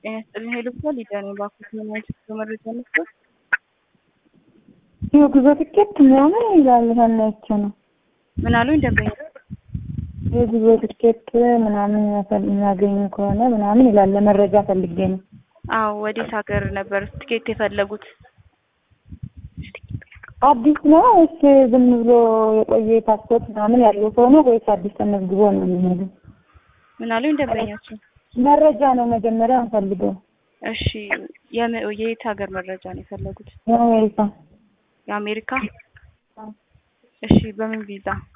ጤና ይስጥልኝ ሄሎ ብሏል ሊዳኔ ባኩት ምናይት መረጃ መስጠት የጉዞ ትኬት ምናምን ይላል ሰናይቼ ነው። ምን አሉኝ ደንበኛ የጉዞ ትኬት ምናምን የሚያገኙ ከሆነ ምናምን ይላል። ለመረጃ ፈልጌ ነው። አዎ ወዴት ሀገር ነበር ትኬት የፈለጉት? አዲስ ነው ወይስ ዝም ብሎ የቆየ ፓስፖርት ምናምን ያለው ሰው ነው ወይስ አዲስ ተመዝግቦ ነው የሚሄደው? ምን አሉኝ ደንበኛችን? መረጃ ነው መጀመሪያ እንፈልገው። እሺ የም- የየት ሀገር መረጃ ነው የፈለጉት? የአሜሪካ የአሜሪካ? እሺ በምን ቪዛ?